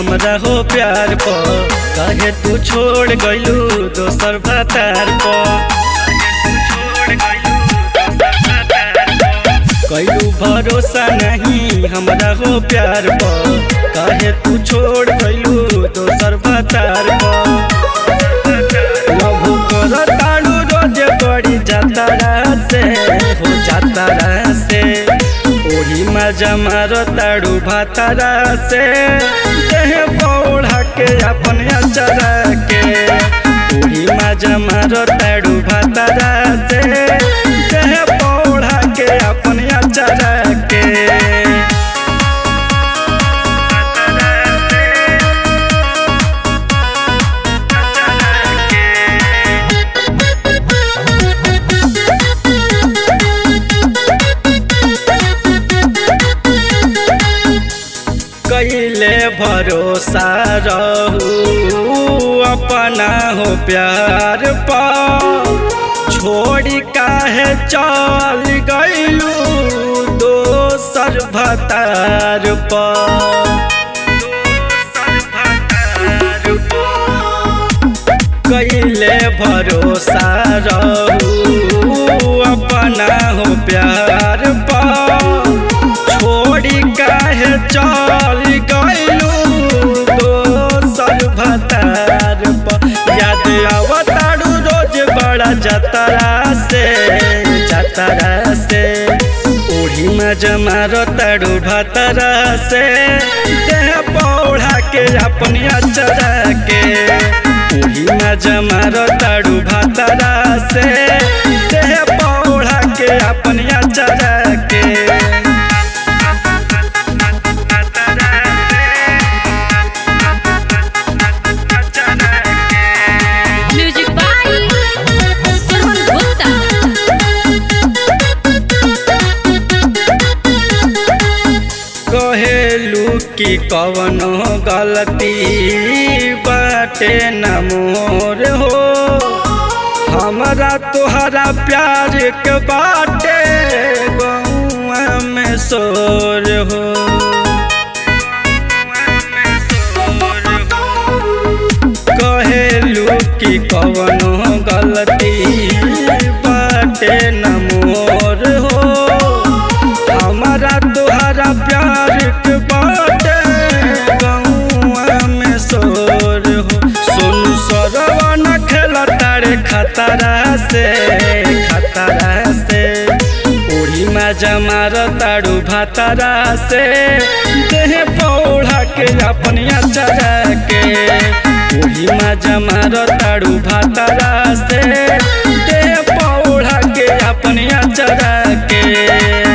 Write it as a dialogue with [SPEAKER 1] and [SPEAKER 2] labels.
[SPEAKER 1] हमरा हो प्यार प काहे तू छोड़ गइलू दोसर भतार प कैलू भरोसा नहीं हमरा हो प्यार प काहे तू छोड़ गइलू दोसर भतार प लभु कर ताड़ू रोज बड़ी जातारा से हो जातारा से ओही मजा मार ताड़ू भातारा से देह पौड़ा के अपन अचरा के ओही मजा मार ताड़ू भातारा से देह पौड़ा के अपन अचरा के कैले भरोसा रहू अपना हो प्यार पा छोड़ी काहे चल गइलू दोसर भतार पा कैले भरोसा रहू अपना हो प्यार पा छोड़ी काहे चल गइलू दोसर भतार प याद आवताड़ू रोज बड़ा जतरा से जतरा से ओढ़ी में जमार ताड़ू भतरा से देह पौड़ा के अपनी अचरा के ओढ़ी में जमार ताड़ू भतरा से देह पौड़ा के अपनी अचरा के
[SPEAKER 2] म्यूजिक बाय सुमन गुप्ता
[SPEAKER 1] कहेलू कि कवनो गलती बाटे न मोर हो हमरा तोहरा प्यार के बाटे गौआ में शोर हो कहेलू कि कवनो गलती बाटे न मोर हो हमारा तोहरा प्यार के बाटे गौआ में शोर हो सोनू सरवा न खेला तारे खतरा से खतरा से ओढ़ी में जमार ताड़ू भातारा से देह पौड़ा के अपनी अचरा के ओढ़ी में जमार ताड़ू भातारा से देह पौड़ा के अपनी अचरा के